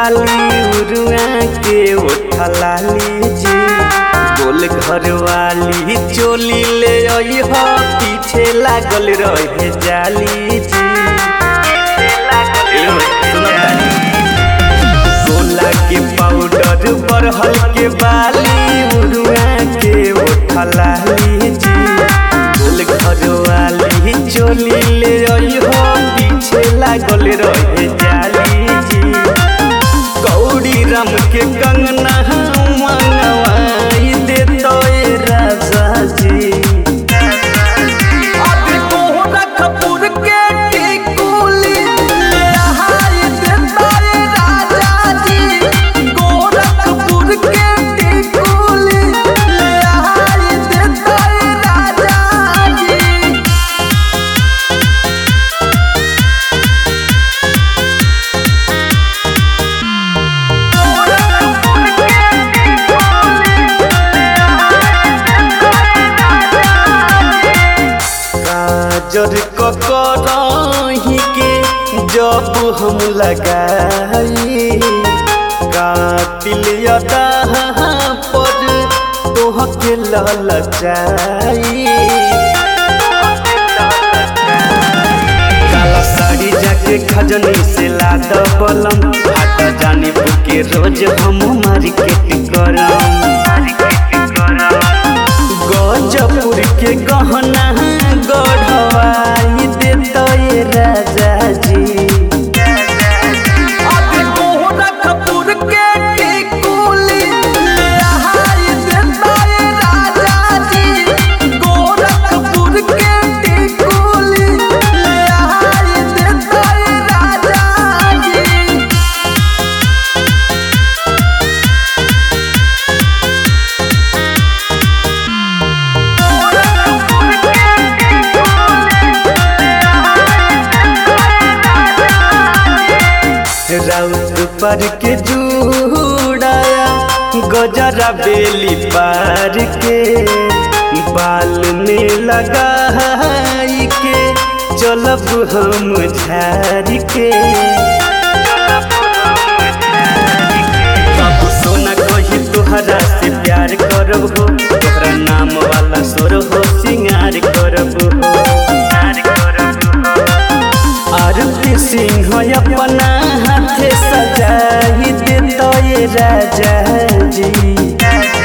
बाली उरुआ के उठला लीजी गोल घर वाली चोली ले आई हो पीछे लागल रहे जाली जी ए, सुनो तानी। गोला के पाउडर बरहल के बाली उरुआ के उठला लीजी गोल घर वाली चोली ले आई हो पीछे लागल रहे जाली जी गौरी राम के कंगना मंगवाई दे तो राजा जी अभी कोहरा कपूर के टिकुली ले आहाई दे तो राजा जी गोरखपुर के टिकुली ले आहाई दे तो राजा जी काजर ककरही के जब हम लगाई कातिल यदा पर तोहके ललचाई काला साड़ी जाके खजनी से लाद बलम हाट जानी बुके रोज हम मार्केट करम गजपुर के गहना गढ़वाई दे तो ये राजा जी अभी गोरखपुर के टिकुली ले आहाई दे तो ये राजा जी गोरखपुर के टिकुली ले आहाई दे तो ये राजा जी राउत पर के जुड़ाया गजरा बेली पार के बाल में लगाई के चलब हम झाड़ के बाबू सोना कही तोहरा से प्यार करब हो तोहरा नाम वाला सोर हो सिंगार करब हो आरती सिंह अपना हाथे सजाई दे तो ये राजा जी